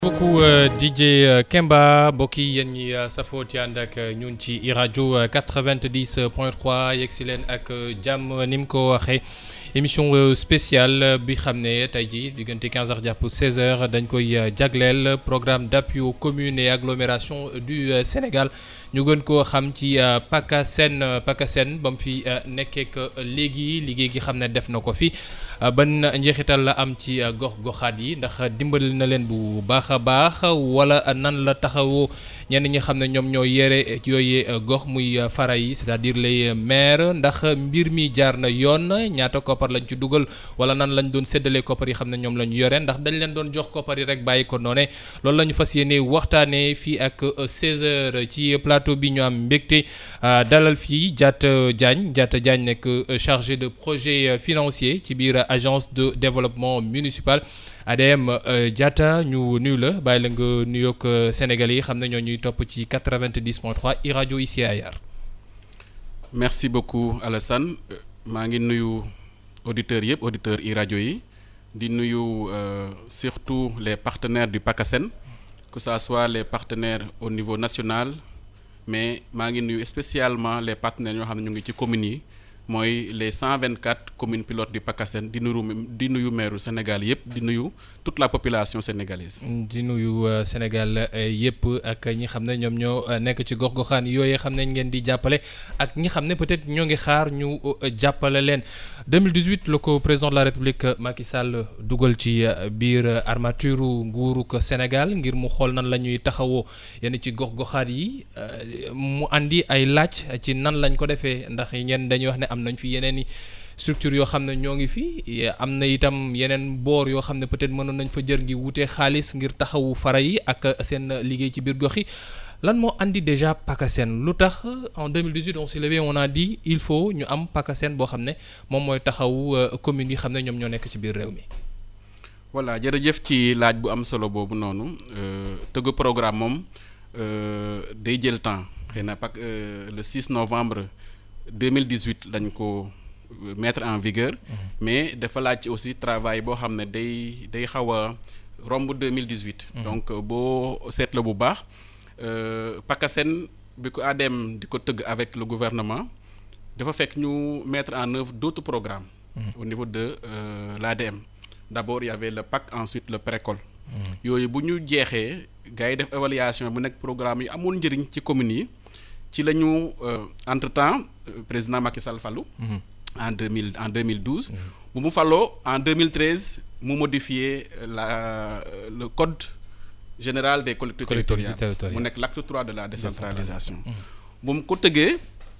beaucoup DJ Kemba mbokk yi yéen ñi safoo ci ànd ak ñun ci i rajo 90 point 3 yegg si leen ak jàmm ni mu ko waxee émission spéciale bi xam ne tey jii diggante 15h jàpp 16h dañ koy jagleel programme d'appui aux communes et agglomérations du Sénégal ñu gën koo xam ci PACASEN PACASEN ba mu fi nekkee léegi liggéey gi xam ne def na ko fi ban njeexital la am ci gox goxaat yi ndax dimbali na leen bu baax a baax wala nan la taxawoo ñenn ñi xam ne ñoom ñoo yore yooyu gox muy fara yi c'est-à-dire les maires ndax mbir mi jaar na yoon ñaata koppar lañ ci dugal wala nan lañ doon séddalee koppar yi xam ne ñoom la ñu yore ndax dañ leen doon jox koppar yi rek bàyyi ko noone loolu la ñu fas yéene waxtaanee fii ak 16h ci plateau bi ñu am mbégte dalal fii Diatta Diagne Diatta Diagne nekk chargé de projet financier ci biir agence de développement municipal ADM Diatta ñu nuyu la bàyyi la nga nuyoog Sénégalais yi xam ne ñoo ñuy topp ci 90.3 i rajo ici Ayar. merci beaucoup Alassane maa ngi nuyu auditeurs yëpp auditeurs i rajo yi di nuyu surtout les partenaires du PACASEN que ça soit les partenaires au niveau national mais maa ngi nuyu spécialement les partenaires yoo xam ne ñu ngi ci communes yi. mooy les 124 communes pilotes du PACASEN di nuyu di nuyu maire Sénégal yëpp di nuyu toute la population sénégalaise. di nuyu Sénégal yëpp ak ñi xam ne ñoom ñoo nekk ci gox-goxaan yooyu xam ne ngeen di jàppale ak ñi xam ne peut-être ñoo ngi xaar ñu jàppale leen 2018 la ko président de la République Macky Sall dugal ci biir armature nguuru ko Sénégal ngir mu xool nan la ñuy taxawoo yenn ci gox-goxaat yi mu andi ay laaj ci nan lañ ko defee ndax ñenn dañuy wax ne am nañ fi yeneen i structure yoo xam ne ñoo ngi fi am na itam yeneen boor yoo xam ne peut-être mënoon nañ fa jër ngi wutee xaalis ngir taxawu fara yi ak seen liggéey ci biir gox yi lan moo andi déjà PACASEN lu tax en 2018 on s'est levé on a dit il faut ñu am PACASEN boo xam ne moom mooy taxawu communes yi xam ne ñoom ñoo nekk ci biir réew mi. voilà jërëjëf ci laaj bu am solo boobu noonu tëgg programme moom day jël temps xëy na pak le 6 novembre. 2018 lañ ko mettre en vigueur mais dafa laaj aussi travail boo xam ne day day xaw a romb 2018 donc boo seetla bu baax PACASEN bi ko ADM di ko tëgg avec le gouvernement dafa fekk ñu mettre en œuvre d'autres programmes au niveau de l'ADM d'abord il y avait le PAC ensuite le précole yooyu bu ñu jeexee gars yi def évaluation bu nekk programme yi amoon njëriñ ci communes yi ci la ñu entre temps président Macky Sall fallu en deux mille en deux mille douze. bu mu faloo en deux mille treize mu modifier la le code général des collectivités territoriales mu nekk l'acte trois de la décentralisation. bu mu ko tëggee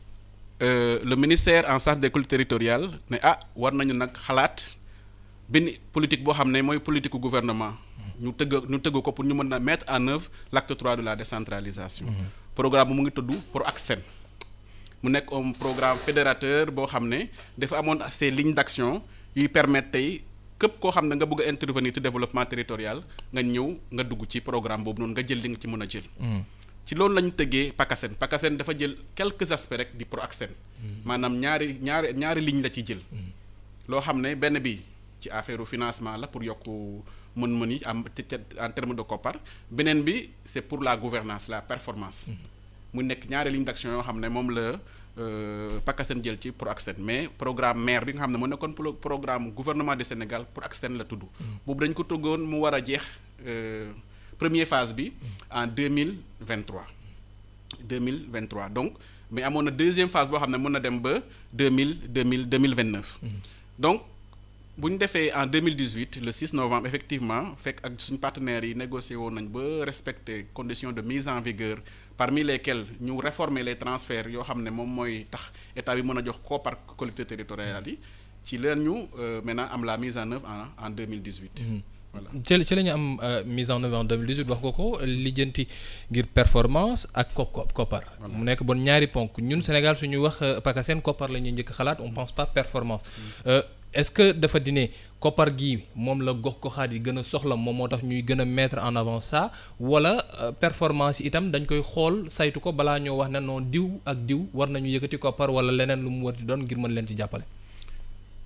le ministère en charge des collectivités territoriales ne ah war nañu nag xalaat benn politique boo xam ne mooy politique gouvernement. ñu tëgg ñu tëgg ko pour ñu mën a mettre en œuvre l'acte trois de la décentralisation. programme bu mu ngi tudd PROACSEN mu nekk un programme fédérateur boo xam ne dafa amoon ces lignes d'action yuy permettre tey képp koo xam ne nga bëgg a intervenir ci développement territorial nga ñëw nga dugg ci programme boobu noonu nga jël li nga ci mën a jël. ci loolu la ñu tëggee PACASEN PACASEN dafa jël quelques aspects rek di PROACSEN maanaam ñaari ñaari ñaari lignes la ci jël. loo xam ne benn bi ci affaire financement la pour yokk. mën-mën yi am en termes de koppar beneen bi c'est pour la gouvernance la performance mu nekk ñaari ligne d'action yoo xam ne moom la PACASEN jël ci PROACSEN mais programme maire bi nga xam ne mu nekkoon programme gouvernement du Sénégal PROACSEN la tudd boobu dañ ko tëggoon mu war a jeex première phase bi en deux mille vingt-trois deux mille vingt-trois donc mais amoon na deuxième phase boo xam ne mën na dem ba deux mille deux mille deux mille vingt-neuf donc bu ñu defee en 2018 le 6 novembre effectivement fekk ak suñu partenaires yi négocié woon nañ ba respecter conditions de mise en vigueur parmi lesquelles ñu réformer les transferts yoo xam ne moom mooy tax état bi mën a jox ko par collectivités territoriales yi ci leen ñu maintenant am la mise en œuvre en en 2018. voilà ci ci la ñu am mise en œuvre en 2018 wax nga ko lijjanti ngir performance ak ko koppar. mu nekk bon ñaari ponk ñun Sénégal suñuy wax PACASEN koppar la ñuy njëkk xalaat on pense pas performance. est-ce que dafa di ne koppar gi moom la gox goxaat yi gën a soxla moom moo tax ñuy gën a mettre en avant ça wala performance yi itam dañ koy xool saytu ko balaa ñoo wax ne non diw ak diw war nañu yëkkati koppar wala leneen lu mu war di doon ngir mën leen ci jàppale.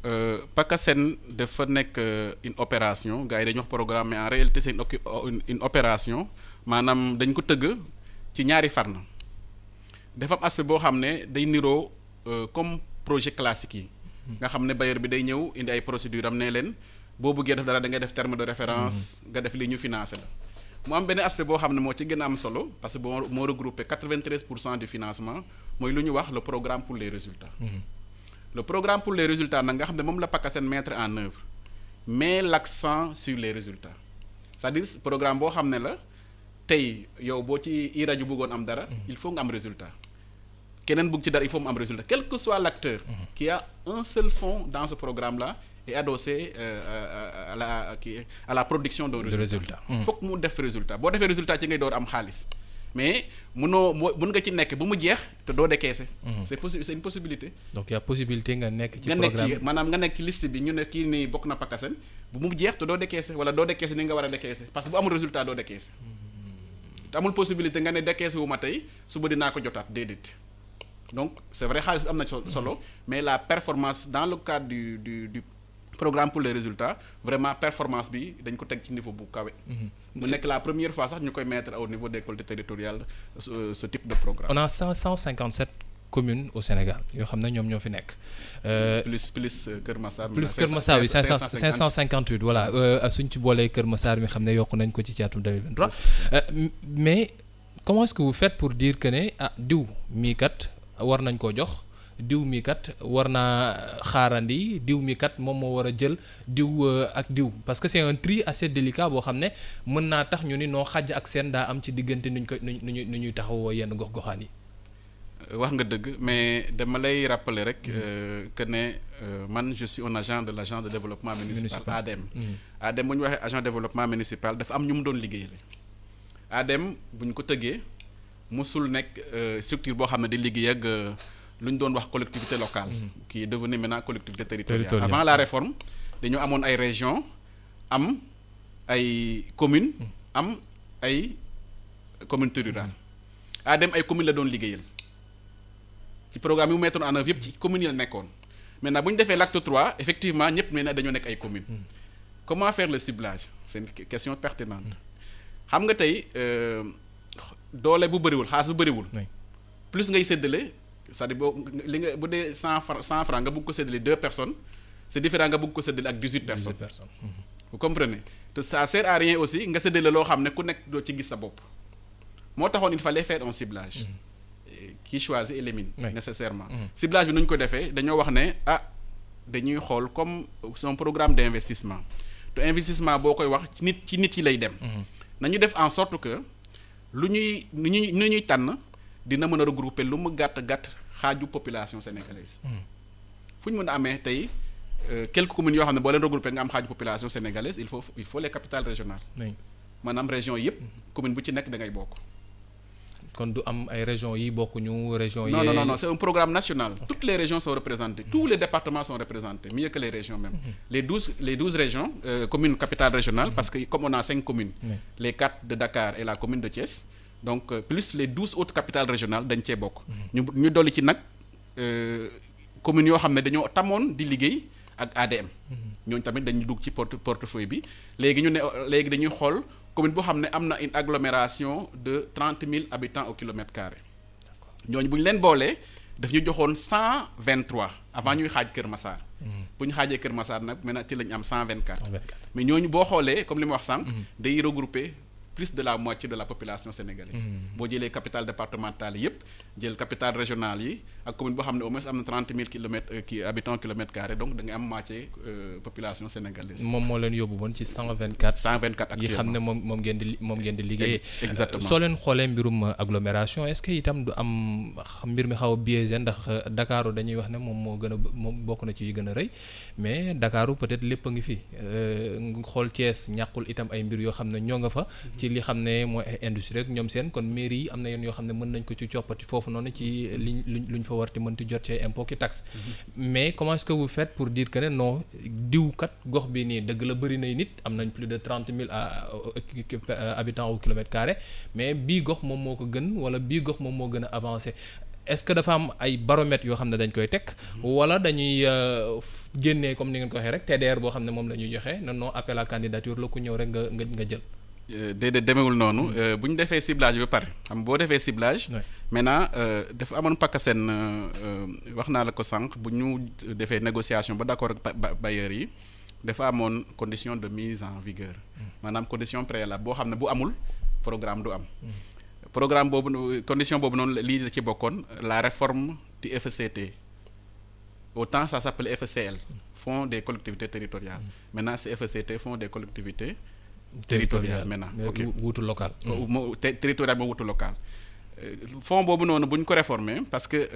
PACASEN dafa nekk une opération gars yi dañuy wax programme mais en réalité c'est une une opération maanaam dañ ko tëgg ci ñaari fànn dafa am aspect boo xam ne day niroo comme projet classique yi. nga xam ne bailleur bi day ñëw indi ay procédures am ne leen boo bëggee def dara da ngay def terme de référence. nga def li ñu financé la. mu am benn aspect boo xam ne moo ci gën a am solo parce que boo moo regroupé 93 pour cent du financement mooy lu ñu wax le programme pour les résultats. le programme pour les résultats nag nga xam ne moom la PACASEN mettre en œuvre met l'accent sur les résultats c'est-à-dire programme boo xam ne la tey yow boo ci i rajo bëggoon am dara. il faut nga am résultat. keneen bëgg ci dara il faut mu am résultat quel que soit l'acteur qui a un seul fonds dans ce programme là est adossé euh, à la qui à la production d'un résultat fokk mu def résultat boo defee résultat ci ngay door am xaalis mais munoo mun nga ci nekk bu mu jeex te doo décaisser c'est possi c'est une possibilité donc y a possibilité nga nekk ci nga nekk programme ci maanaam nga nekk ci liste bi ñu ne kii nii bokk na PACASEN bu mu jeex te doo décaisser wala doo décaisser ni nga war a décaisser parce que bu amul résultat doo décaisser te amul possibilité nga ne décaisser wu ma tey suba dinaa ko jotaat déedéet donc c'est vrai xaalis bi am na solo mais la performance dans le cadre du du du programme pour les résultats vraiment performance bi dañ ko teg ci niveau bu kawe. mu nekk la première fois sax ñu koy mettre au niveau des collectivités territoriales ce, ce type de programme. on a cent cent cinquante sept communes au Sénégal yoo xam ne ñoom ñoo fi nekk. plus plus Kër Massar. plus Kër Massar oui cinq cent cinq cent cinquante huit voilà suñ ci boolee Kër Massar mi xam ne yokk nañ ko ci ci atum 2023 mais comment est-ce que vous faites pour dire que ne ah diw mii kat. war nañ koo jox diw mi kat war naa xaarandi diw mi kat moom moo war a jël diw ak diw parce que c'est un tri assez délicat boo xam ne mën naa tax ñu ni noo xàjj ak seen daa am ci diggante nuñ koy nu ñuy nu ñuy taxawoo yenn gox-goxaan yi. wax nga dëgg mais dama lay rappeler rek que ne man je suis un agent de l'agence de développement municipal ADEM. ADEM bu ñu waxee agent de développement municipal dafa am ñu mu doon liggéeyal ADEM bu ñu ko tëggee. musul nekk structure boo xam ne di liggéey ak lu ñu doon wax collectivité locale qui est devenu maintenant collectivité territoriale avant la réforme dañoo amoon ay régions am ay communes am ay communautés rurales ADEM ay communes la doon liggéeyal ci programme yi mu mettoon en œuvre yëpp ci communes yi la nekkoon maintenant bu ñu defee l'acte 3 effectivement ñëpp maintenant dañoo nekk ay communes comment faire le ciblage c'est une question pertinente xam nga tey doole bu bëriwul xaalis bu bëriwul. plus ngay séddale c'est-à-dire boo li nga bu dee cent franc cent franc nga bëgg ko séddale deux personnes c'est différent nga bëgg ko séddale ak dix-huit personnes. vous comprenez te ça sert à rien aussi nga séddale loo xam ne ku nekk doo ci gis sa bopp. moo taxoon il fallait faire un ciblage. qui choisit élimine. nécessairement. ciblage bi nu ñu ko defee dañoo wax ne ah dañuy xool comme c'est un programme d'investissement te investissement boo koy wax ci nit ci nit yi lay dem. nañu def en sorte que. lu ñuy nu ñuy nu ñuy tànn dina mën a regrouper lu mu gàtt gàtt xaaju population sénégalaise. fu ñu mën a amee tey quelques communes yoo xam ne boo leen regrouper nga am xaaju population sénégalaise il faut il faut les capitales régionales. maanaam région yëpp commune bu ci nekk da ngay bokk. kon du am ay régions yi bokkuñu régions. non non non c'est un programme national. toutes les régions sont représentées tous les départements sont représentés mieux que les régions même. les douze les douze régions communes capitales régionales parce que comme on a cinq communes. les quatre de Dakar et la commune de Thiès. donc plus les douze autres capitales régionales dañ cee bokk. ñu ñu dolli ci nag communes yoo xam ne dañoo tamoon di liggéey ak ADM. ñooñu tamit dañuy dugg ci porte portefeuille bi léegi ñu ne léegi dañuy xool. commune boo xam ne am na une agglomération de trente mille habitants au kilomètre carré ñooñu bu ñu leen boolee daf ñu joxoon cent vingt trois avant ñuy xaaj Kër Massar. bu ñu xaajee Kër Massar nag maintenant ci la ñu am cent vingt quatre. mais ñooñu boo xoolee comme li ma wax sànq. day regrouper plus de la moitié de la population sénégalaise. boo jëlee capitale départementale yépp jël capitale régionale yi ak commune boo xam ne au moins am na trente mille kilomètres kii habitants kilomètre carré donc da nga am moitié population sénégalaise. moom moo leen yóbbu woon ci cent vingt quatre. cent vingt quatre yi xam ne moom moom ngeen di moom ngeen di liggéeyee. exactement soo leen xoolee mbirum agglomération est-ce que itam du am mbir mi xaw a biaisé ndax Dakar dañuy wax ne moom moo gën a moom bokk na ci yi gën a rëy mais Dakar peut-être lépp a ngi fi xool Thiès ñàkkul itam ay mbir yoo xam ne ñoo nga fa. ci li xam ne mooy ay industrie rek ñoom seen kon mairie yi am na yenn yoo xam ne mën nañ ko ci coppati foofu noonu ci liñ luñ luñ fa war ti mën ti jot ci impôt ki taxe mais comment est-ce que vous faites pour dire que ne non diw kat gox bi nii dëgg la bëri nay nit am nañ plus de trente mille habitants au kilomètre carré mais bii gox moom moo ko gën wala bii gox moom moo gën a avancé est-ce que dafa am ay baromètres yoo xam ne dañ koy teg wala dañuy génnee comme ni ngeen ko waxee rek TDR boo xam ne moom la ñuy joxe non non appel à candidature la ku ñëw rek nga nga nga jël. déedéet demewul noonu bu ñu defee ciblage ba pare xam boo defee ciblage. maintenant dafa amoon pakaseen wax naa la ko sànq bu ñu defee négociation ba d'accord ak bailleurs yi dafa amoon condition de mise en vigueur maanaam condition préalable boo xam ne bu amul programme du am. programme boobu condition boobu noonu lii la ci bokkoon la réforme du FCT autant ça s'appelle FCL Fonds des collectivités territoriales maintenant c'est FCT Fonds des collectivités territoriales maintenant ok wuutu local moo territorial moo wuutu local fonds boobu noonu bu ñu ko réformer parce que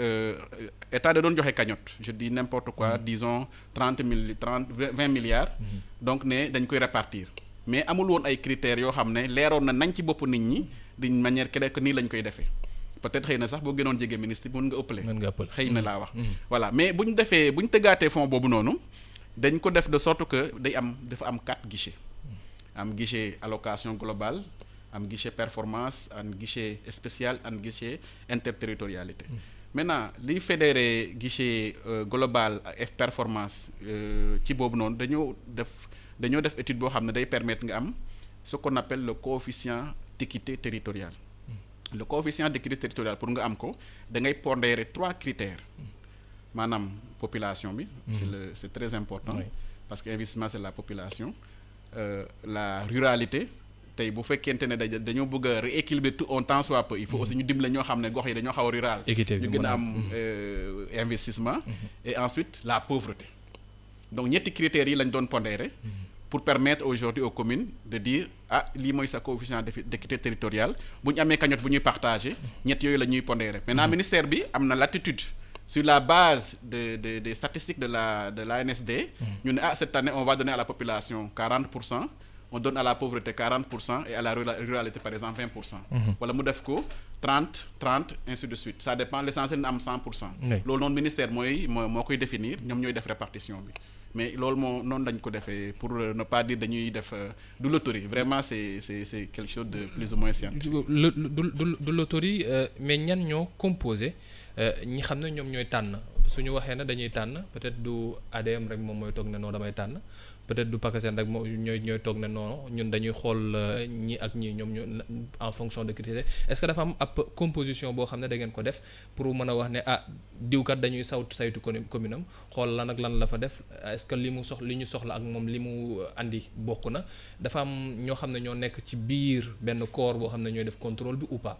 état da doon joxe cagnotte je dis n'importe quoi disons trente mille trente vingt milliards donc ne dañ koy répartir mais amul woon ay critères yoo xam ne leeroon na nañ ci bopp nit ñi d'une manière claire que nii lañ koy defee peut-être xëy na sax boo gënoon jege ministre bi mën nga ëppale. mën nga ëppale xëy na laa wax. voilà mais bu ñu defee bu ñu tëggaatee fonds boobu noonu dañ ko def de sorte que day am dafa am quatre guichets am guichet allocation globale am guichet performance am guichet spécial am guichet interterritorialité. maintenant liy fédéré guichet global ak performance ci boobu noonu dañoo def dañoo def étude boo xam ne day permettre nga am ce qu'on appelle le coefficient d'équité territoriale le coefficient d'équité territoriale pour nga am ko da ngay pondérer trois critères maanaam population bi c'est le c'est très important parce que investissement c'est la population euh, la ruralité tey bu fekkente ne da dañoo bëgg a rééquilibrer tout un temps soit peu il faut aussi ñu dimbale ñoo xam ne gox yi dañoo xaw a rural ñu gën a am investissement et ensuite la pauvreté donc ñetti critères yi lañ doon pondérer pour permettre aujourd'hui aux communes de dire ah lii mooy sa coefficient d'équité territoriale bu ñu amee cagnotte bu ñuy partager ñett yooyu la ñuy pondérer maintenant ministère bi am na latitude sur la base de de des statistiques de la de l'ANSD ñu ne ah cette année on va donner à la population 40 pour cent on donne à la pauvreté 40 pour cent et à la ruralité par exemple 20 pour cent wala mu def ko 30 30 ainsi de suite ça dépend l'essentiel na am 100 pour cent loolu noonu ministère mooy moo moo koy définir ñoom ñooy def répartition bi mais loolu moo noonu dañ ko defee pour ne pas dire dañuy def du loterie vraiment c'est c'est c'est quelque chose de plus ou moins scientifique. du du du loterie mais ñan ñoo composé ñi xam ne ñoom ñooy tànn suñu waxee ne dañuy tànn peut-être du ADM rek moom mooy toog ne non damay tànn peut-être du PACASEN rek moom ñooy ñooy toog ne non ñun dañuy xool ñi ak ñi ñoom ñoo en fonction de critères est-ce que dafa am ab composition boo xam ne da ngeen ko def pour mën a wax ne ah diwkat dañuy sawt saytu commune am xool lan ak lan la fa def est-ce que li mu sox li ñu soxla ak moom li mu andi bokk na dafa am ñoo xam ne ñoo nekk ci biir benn corps boo xam ne ñooy def contrôle bi ou pas.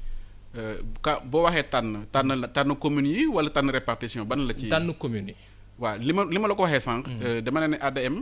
ka boo waxee tànn tànn la tànn communes yi wala tànn répartition ban la ci. tànn communes yi. waaw li ma li ma la ko waxee sànq. dama ne ne ADM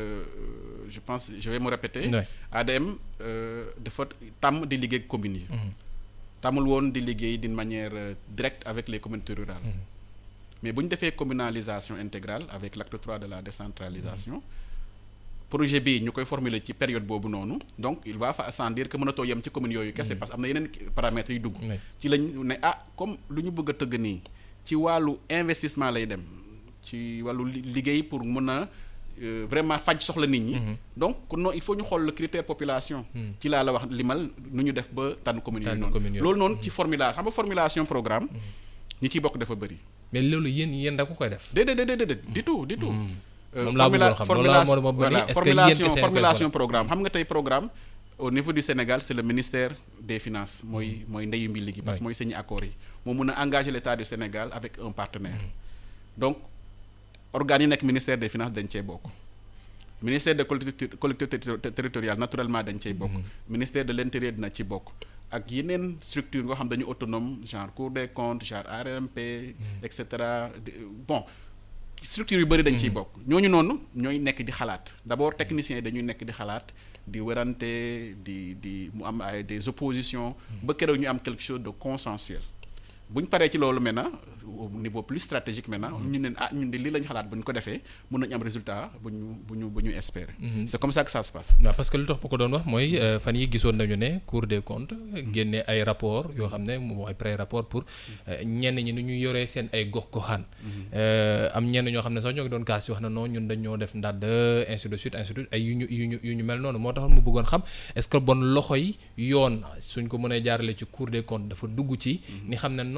je pense je vais me répéter. ADM dafa tàmm di liggéey ak communes yi. tàmmul woon di liggéey d'une manière directe avec les communautés rurales. mais bu ñu defee communalisation intégrale avec l'acte 3 de la décentralisation. projet bi ñu koy formuler ci période boobu noonu donc il va fa sans dire que mënatoo yem ci communes yooyu kese parce que am na yeneen paramètres yu dugg. ci lañ ne ah comme lu ñu bëgg a tëgg nii ci wàllu investissement lay dem. ci wàllu liggéey pour mën a vraiment faj soxla nit ñi. donc non il faut ñu xool le critère population. ci laa la wax limal nu ñu def ba tànn communes yooyu noonu. loolu noonu ci formulation xam nga formulation programme. ñi ciy bokk dafa bëri. mais loolu yéen yéen da ko koy def. déedéet déedéet du tout du tout. moom laa bëggoon xam loolu laa moo voilà formulation formulation programme xam nga tey programme. au niveau du Sénégal c'est le ministère des finances mooy mooy ndeyu mbi liggéey parce que mooy sañu accords yi moo mun a engager l'État du Sénégal avec un partenaire. donc organes yi nekk ministère des finances dañ cee bokk ministère des collectivités territoriales naturellement dañ cey bokk ministère de l'intérieur dina ci bokk ak yeneen structure nga xam dañu autonome genre Cour des comptes genre ARMP et cetera bon structure yu bëri dañ ciy bokk ñooñu noonu ñooy nekk di xalaat d'abord techniciens yi dañuy nekk di xalaat di werante di di mu am ay des oppositions ba keroog ñu am quelque chose de consensuel bu ñu paree ci loolu maintenant au niveau plus stratégique maintenant ñu ne ah ñun de lii lañ xalaat bu ñu ko defee mën nañu am résultat bu ñu bu ñu bu ñu espérer. c'est comme ça que ça se passe. waaw parce que lu tax bu ko doon wax mooy fan yi gisoon nañu ne Cour des comptes génne ay rapport yoo xam ne moom ay pré-rapport pour ñenn ñi nu ñu yoree seen ay gox-goxaan. am ñenn ñoo xam ne sax ñoo ngi doon kaas wax na non ñun dañoo def ndàdd ainsi de suite ainsi de suite ay yu ñu yu ñu yu ñu mel noonu moo taxoon mu bëggoon xam est-ce que bon loxo yi yoon suñ ko mënee jaarale ci Cour des comptes dafa dugg ci. ni xam ne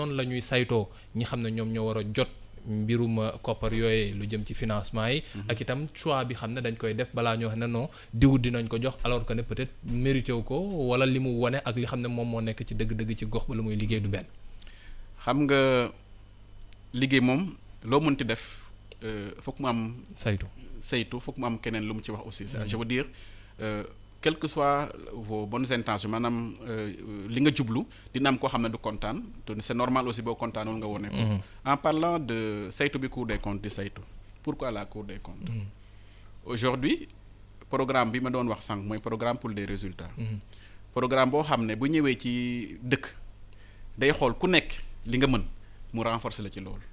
noonu la ñuy saytoo ñi xam ne ñoom ñoo war a jot mbirum koppar yooyu lu jëm ci financement yi. ak itam choix bi xam ne dañ koy def balaa ñoo xam ne non diw dinañ ko jox alors que ne peut-être mérité wu ko wala li mu wone ak li xam ne moom moo nekk ci dëgg-dëgg ci gox ba lu muy liggéey du benn. xam nga liggéey moom loo mënti def foog mu am. saytu saytu foog mu am keneen lu mu ci wax aussi. je veux dire euh, quelles que soient vos bonnes intentions maanaam li nga jublu dina am koo xam ne du kontaan te c'est normal aussi boo kontaanul nga wone ko. en parlant de saytu bi Cour des comptes di saytu pourquoi la Cour des comptes. aujourd'hui programme bi ma doon wax sànq mooy programme pour des résultats. programme boo xam ne bu ñëwee ci dëkk day xool ku nekk li nga mën mu renforcer la ci loolu.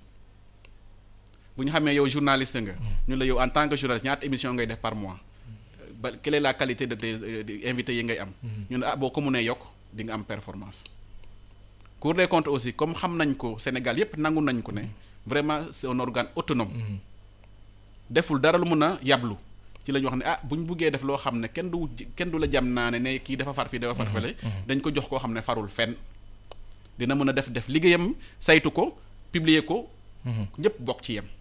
bu ñu xamee yow journaliste nga. ñu la yow en tant que journaliste ñaata émission ngay def par mois. ba quelle est la qualité de tes invités yi ngay am. ñu ne ah boo ko mënee yokk di nga am performance. Cour des comptes aussi comme xam nañ ko Sénégal yépp nangu nañ ko ne vraiment c'est un organe autonome. deful dara lu mun a yablu. ci la ñu wax ne ah bu ñu buggee def loo xam ne kenn du kenn du la jam naa ne ne kii dafa far fii dafa far fële. dañ ko jox koo xam ne farul fenn. dina mën a def def liggéeyam saytu ko publier ko. ñëpp bokk ci yem.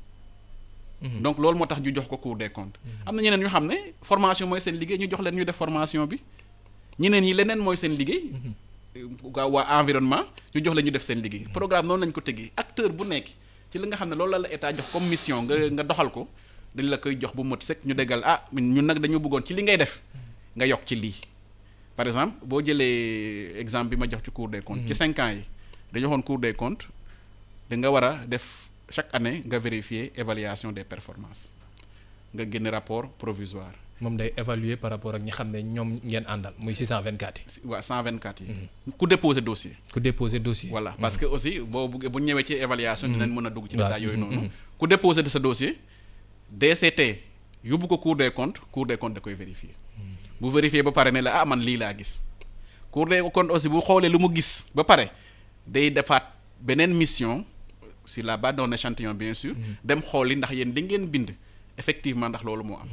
donc loolu moo tax ñu jox ko Cour des comptes. am na ñeneen ñu xam ne formation mooy seen liggéey ñu jox leen ñu def formation bi ñeneen ñi leneen mooy seen liggéey. waa waa environnement ñu jox leen ñu def seen liggéey. programme noonu lañ ko tëggee acteur bu nekk ci li nga xam ne loolu la la état jox comme mission nga nga doxal ko dañ la koy jox bu mot sëkk ñu déggal ah ñun nag dañu bëggoon ci li ngay def nga yokk ci lii. par exemple boo jëlee exemple bi ma jox ci Cour des comptes. ci cinq ans yi dañu waxoon Cour des comptes da nga war a def. chaque année nga vérifier évaluation des performances nga génne rapport provisoire. moom day évaluer par rapport ak ñi xam ne ñoom ngeen àndal muy 624 yi. waaw 124 yi. ku déposer dossier. ku déposer dossier. voilà parce que aussi boo buggee bu ñëwee ci évaluation. dinañ mën a dugg ci détail yooyu noonu. ku déposer de sa dossier DCT yóbbu ko Cour des comptes Cour des comptes da koy vérifier. bu vérifier ba pare ne la ah man lii laa gis. Cour des comptes aussi bu xoolee lu mu gis ba pare day defaat beneen mission. sur la base d'un échantillon bien sûr. dem xooli ndax yéen di ngeen bind effectivement ndax loolu moo am.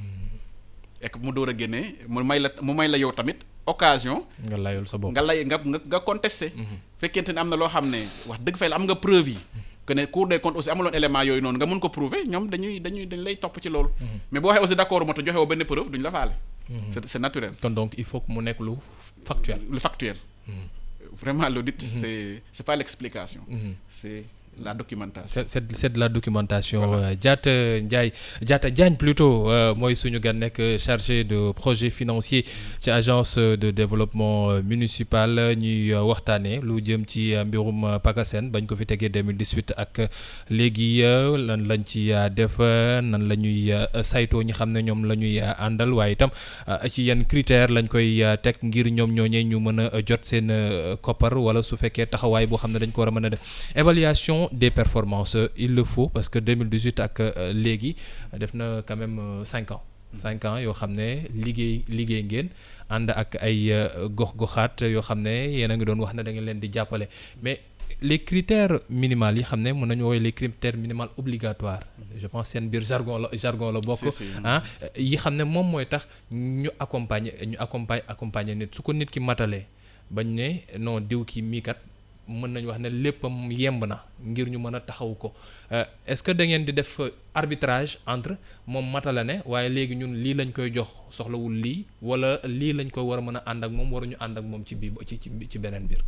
ek mu door a génnee mu may la mu may la yow tamit occasion. nga layul sa bopp nga lay nga nga nga contesté. fekkente ne am na loo xam ne wax dëgg fay la am nga preuve yi. que ne Cour des comptes aussi amuloon élément yooyu noonu nga mun ko prouver ñoom dañuy dañuy dañ lay topp ci loolu. mais boo waxee aussi d'accord moo tax joxe woo benn preuve duñ la faale. c'est c'est naturel. kon donc il faut que mu nekk lu factuel. lu factuel. vraiment l'audit c'est c'est pas l'explication. c'est la documentation. c'est c'est c'est de la documentation. Diatta Ndiaye Diatta Diagne plutôt mooy suñu gan nekk chargé de projet financier ci agence de développement municipal ñuy waxtaanee lu jëm ci mbirum PACASEN bañ ko fi tegee 2018 ak léegi lan lañ ci def nan la ñuy saytoo ñi xam ne ñoom la ñuy àndal waaye itam ci yan critères lañ koy teg ngir ñoom ñooñee ñu mën a jot seen koppar wala su fekkee taxawaay boo xam ne dañ ko war a mën a def évaluation. des performances il le faut parce que 2018 ak léegi def na quand même cinq ans cinq ans yoo xam ne liggéey liggéey ngeen ànd ak ay gox-goxaat yoo xam ne yéen a ngi doon wax ne da ngeen leen di jàppale mais les critères minimaux yi xam ne mën nañu woowee les critères minimaux obligatoires je pense seen biir jargon la jargon la bokk ah yi xam ne moom mooy tax ñu accompagner ñu accompagner accompagner nit su ko nit ki matalee bañ ne non diw ki mii kat mën nañu wax ne léppam yemb na ngir ñu mën a taxaw ko est-ce que da ngeen di def arbitrage entre moom matala ne waaye léegi ñun lii lañ koy jox soxlawul lii wala lii lañ koy war a mën a ànd ak moom waruñu ànd ak moom ci bii ci ci ci beneen biir.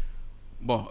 bon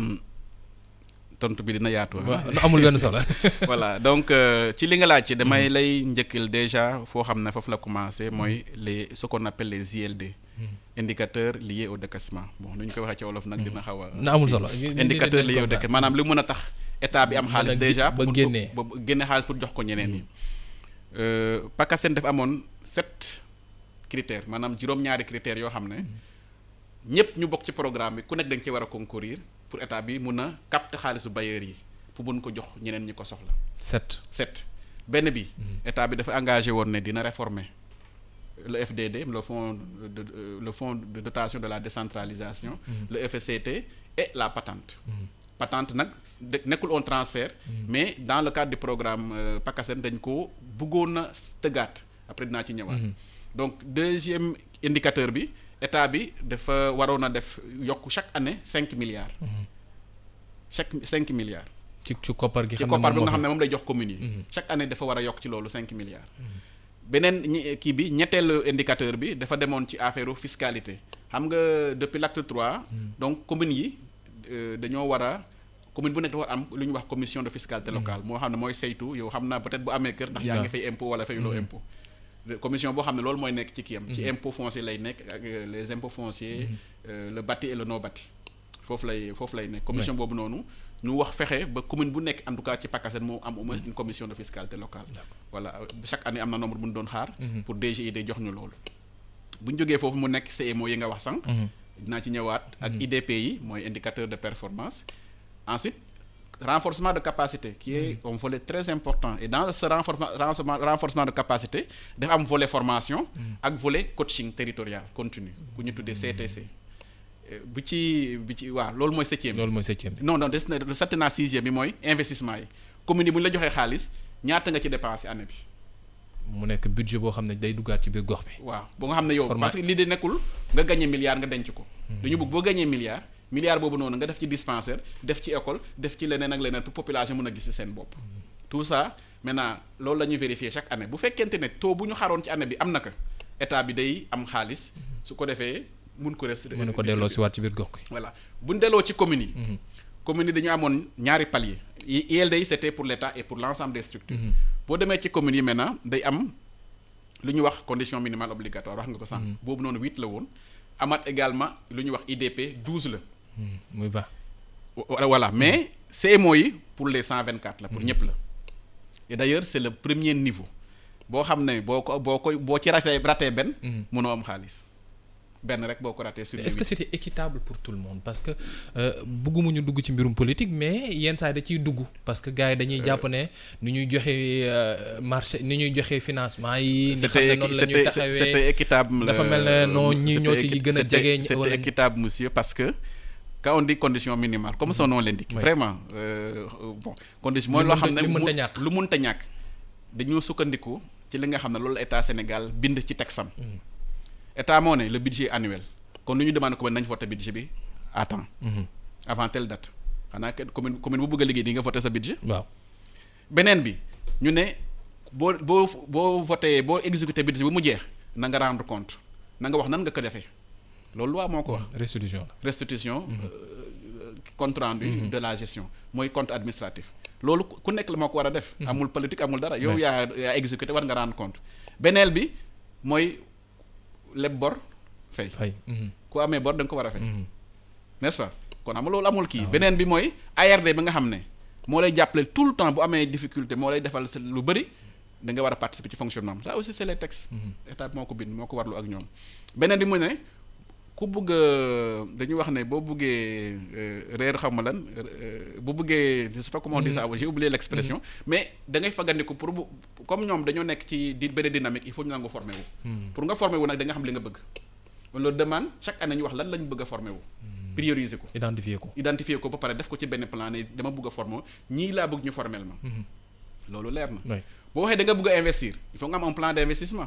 tontu bi dina yaatu. waaw amul benn solo. voilà donc ci li nga laaj ci damay lay njëkkal déjà foo xam ne foofu la commencé mooy les ce qu'on appelle les ILD. indicateurs liés au décaissement bon nu ñu koy waxee ci wolof nag dina xaw a. na amul solo indicateur lié au décaissement maanaam li mën a tax état bi am xaalis déjà. ba génnee ba génne xaalis pour jox ko ñeneen ñi. PACASEN dafa amoon sept critères maanaam juróom-ñaari critères yoo xam ne ñëpp ñu bokk ci programme bi ku nekk dañ ci war a concourir pour état bi mun a capter xaalisu bailleurs yi pour mun ko jox ñeneen ñi ko soxla. sept sept benn bi. état bi dafa engagé woon ne dina réformer. le FDD le fonds de le fonds de dotation de la décentralisation. le FCT et la patente. patente nag nekkul un transfert. mais dans le cadre du programme PACASEN dañ ko bëggoon a tëggaat après dinaa ci ñëwaat. donc deuxième indicateur bi état bi dafa waroon a def yokk chaque année cinq milliards. chaque cinq milliards. ci ci koppar gi ci koppar bi nga xam ne moom lay jox communes yi. chaque année dafa war a yokk ci loolu cinq milliards. beneen ñi kii bi ñetteelu indicateur bi dafa demoon ci affaire fiscalité xam nga depuis l'acte trois. donc communes yi dañoo war a commune bu nekk dafa war am lu ñuy wax commission de fiscalité locale moo xam ne mooy saytu yow xam naa peut-être bu amee kër ndax yaa ngi fay impôt wala fayuloo impôt. commission boo xam ne loolu mooy nekk ci kii am. ci impôt foncier lay nekk ak les impôts fonciers. le bâti et le non bâti foofu lay foofu lay nekk. commission boobu noonu. ñu wax fexe ba commune bu nekk en tout cas ci PACASEN moo am au moins une commission de fiscalité locale. voilà chaque année am na nombre bu ñu doon xaar. pour DGID jox ñu loolu. bu ñu jógee foofu mu nekk CMO yi nga wax sànq. dinaa ci ñëwaat ak IDP yi mooy indicateur de performance. ensuite renforcement de capacité qui est un volet très important et dans ce renforcement renforcement de capacité dafa am volet formation. ak volet coaching territorial continu ku ñu tuddee CTC. bu ci bu ci waaw loolu mooy septième loolu mooy septième non non des na satti naa sixième bi mooy investissement yi commune yi bu ñu la joxee xaalis ñaata nga ci dépensé année bi. mu nekk budget boo xam ne day duggaat ci biir gox bi. waaw boo nga xam ne yow. parce que lii de nekkul nga gagné milliard nga denc ko. dañu bëgg boo gagné milliard milliard boobu noonu nga def ci dispensaire def ci école def ci leneen ak leneen pour population mën a gis ci seen bopp. tout ça maintenant loolu la ñuy vérifier chaque année bu fekkente ne taux bu ñu xaroon ci année bi am na ko état bi day am xaalis su ko defee. mun ko rest mën ko delloo si waat ci biir gox gi. voilà bu ñu delloo ci communes yi. communes yi dañu amoon ñaari paliers. ILD yi c'était pour l'État et pour l'ensemble des structures. boo demee ci communes yi maintenant day am lu ñuy wax condition minimale obligatoire wax nga ko sànq. boobu noonu huit la woon. amaat également lu ñuy wax IDP douze la. muy va. voilà mais CMO yi pour les cent vingt quatre la pour ñëpp la. et d'ailleurs c'est le premier niveau boo xam ne boo ko boo koy boo ci ratee ratee benn. mënoo am xaalis. benn rek boo ko raté sur est-ce que c'était équitable pour tout le monde parce que bëgguma ñu dugg ci mbirum politique mais yenn saa yi da ciy dugg parce que gars yi dañuy jàpp ne ni ñuy joxe marché ni ñuy joxe financement yi. ni xam ne noonu la ñuy taxawee c'était équitable. dafa mel ne non ñi ñoo ci gën a jege. c'était équitable monsieur parce que quand on dit condition minimale comme son nom l'indique. vraiment bon condition mooy loo xam ne lu mënta ñàkk lu mënta ñàkk dañoo sukkandiku ci li nga xam ne loolu état Sénégal bind ci texam. état moo ne le budget annuel kon lu ñu demande commune nañ voté budget bi à temps. avant telle date xanaa kenn commune commune bu bëgg a liggéey di nga voté sa budget. waaw beneen bi ñu ne boo boo boo voté boo exécuté budget bi mu jeex na nga rendre compte na nga wax nan nga ko defee loolu waa moo ko wax. restitution la restitution. compte rendu de la gestion mooy compte administratif. loolu ku nekk la moo ko war a def. amul politique amul dara yow yaa yaa exécuté war nga rendre compte beneen bi mooy. leb bor fay. fay. ku amee bor da nga ko war a fay. n'est-ce pas kon xam nga loolu amul kii. beneen bi mooy ARD bi nga xam ne moo lay jàppale tout le temps bu amee difficulté moo lay defal lu bëri da nga war a participer ci fonctionnement ça aussi c'est les textes. état moo ko bind moo ko warlu ak ñoom. beneen bi mu ne ku bëgg dañuy wax ne boo bëggee reer xam lan bu bëggee je sais pas comment on dit ça j'ai oublié l'expression. mais da ngay fagandiku pour bu comme ñoom dañoo nekk ci di benn dynamique il faut ñu nangu former wu. pour nga former wu nag da nga xam li nga bëgg. on leur demande chaque année ñu wax lan la ñu bëgg a former wu. prioriser ko. identifier ko identifier ko ba pare def ko ci benn plan ne dama bëgg a former ñii laa bëgg ñu former ma. loolu leer na. boo waxee da nga bëgg a investir il faut nga am un plan d'investissement.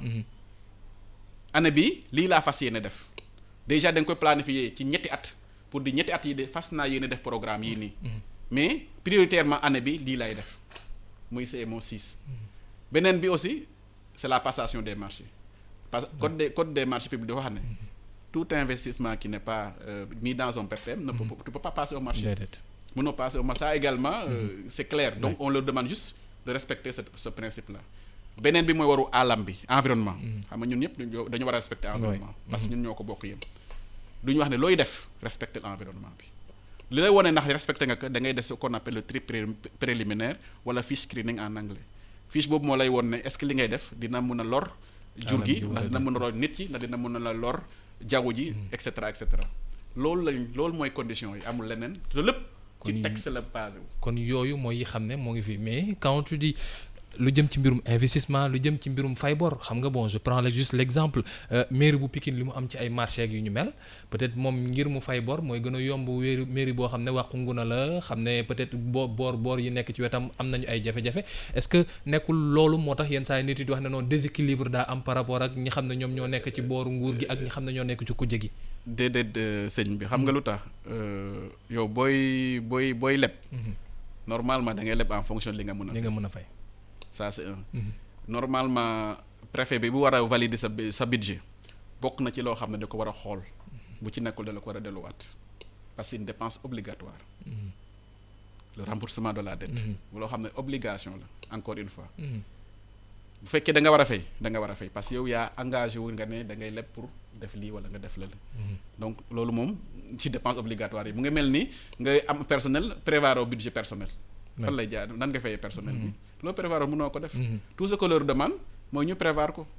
année bii lii laa fas yéene def. déjà da nga koy planifier ci ñetti at pour di ñetti at yi de fas naa yéene def programme yii nii. mais prioritairement année bi lii lay def muy CMO 6. beneen bi aussi c'est la passation des marchés parce que code des code des marchés publics dafa xam ne tout investissement qui n'est pas euh, mis dans un PPM ne peut tu peux pas passer au marché. mënoo passer au marché ça également euh, c'est clair donc on leur demande juste de respecter ce ce principe là. beneen bi mooy waru alam bi environnement. xam nga ñun ñëpp dañu war a respecter environnement. parce que ñun ñoo ko bokk yem. du ñu wax ne looy def respecter l'environnement bi li lay wone ndax respecté nga ko da ngay def ce qu'on appelle le tri préliminaire wala fiche screening en anglais fiche boobu moo lay won ne est-ce que li ngay def dina mën a lor. jur gi ndax dina mën a lor nit yi ndax dina mën a la lor jaww ji. et cetera et cetera loolu lañ loolu mooy condition yi amul leneen te lépp. ci texte la basé wu. kon yooyu mooy yi xam ne moo ngi fi mais quand tu dis lu jëm ci mbirum investissement lu jëm ci mbirum fay bor xam nga bon je prends le juste l'exemple mairie bu Pikine li mu am ci ay marché yu ñu mel peut-être moom ngir mu fay bor mooy gën a yomb wéeru mairie boo xam ne wàqu nguna la xam ne peut-être boo boor boor yi nekk ci wetam am nañu ay jafe-jafe est-ce que nekkul loolu moo tax yenn saa yi nit yi di wax ne noonu déséquilibre daa am par rapport ak ñi xam ne ñoom ñoo nekk ci booru nguur gi ak ñi xam ne ñoo nekk ci kujje gi déedéet sëñ bi xam nga lu tax yow booy booy booy leb normalement da ngay leb en fonction li nga mën a li nga mën a fay ça c'est un normalement préfet bi bu war a valider sa sa budget bokk na ci loo xam ne da ko war a xool bu ci nekkul da la ko war a delluwaat parce que une dépense obligatoire le remboursement de la dette loo xam ne obligation la encore une fois bu fekkee da nga war a fay da nga war a fay parce que yow yaa engagé wu nga ne da ngay leb pour def lii wala nga def la donc loolu moom ci dépense obligatoire yi mu ngi mel ni nga am personnel prévoir au budget personnel fan lay jaar nan nga fayee personnel bi loolu prévoir mënoo ko def tout ce que leur demande mooy ñu prévoir ko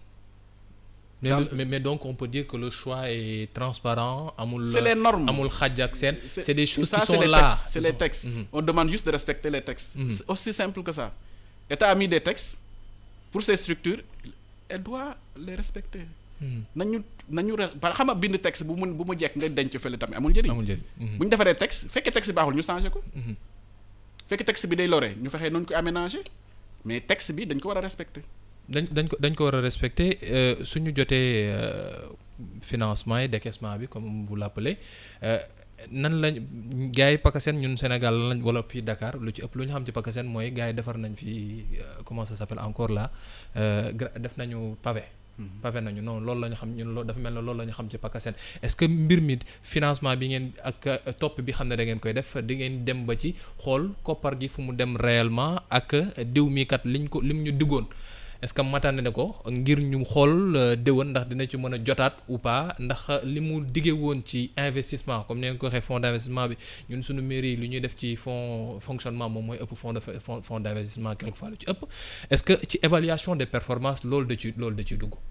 mais, mais mais donc on peut dire que le choix est transparent amul c'est les normes amul xàjj ak seen c'est des choses ça, qui sont les là textes, c'est les textes on demande juste de respecter les textes c'est aussi simple que ça État a mis des textes pour ces structures elle doit les respecter nañu nañu re par xam nga bind texte bu mu bu mu jekk nga denc fële tamit amul njëriñ amul njëriñ bu ñu defaree texte fekkee texte bi baaxul ñu changé ko fekkee texte bi day lore ñu fexee noonu ko aménager mais texte bi dañ ko war a respecter dañ dañ ko dañ ko war a respecter suñu jotee financement yi décaissement bi comme vous l'appelez nan lañ gars yi PACASEN ñun Sénégal lañ wala fii Dakar lu ci ëpp lu ñu xam ci PACASEN mooy gars yi defar nañ fi comment ça s'appelle encore là def nañu pavé pavé nañu non loolu la ñu xam ñun loolu dafa mel ne loolu la ñu xam ci PACASEN est-ce que mbir mi financement bi ngeen ak topp bi xam ne da ngeen koy def di ngeen dem ba ci xool koppar gi fu mu dem réellement ak diw mi kat liñ ko lim ñu diggoon est-ce que matane ne ko ngir ñu xool déwén ndax dina ci mën a jotaat ou pas ndax li mu diggee woon ci investissement comme ni nga ko waxee fonds d'investissement bi ñun suñu mairie yi lu ñuy def ci fonds fonctionnement moom mooy ëpp fonds de fonds fonds d'investissement quelquefois lu ci ëpp est-ce que ci évaluation des performances loolu da ci loolu da ciy dugg.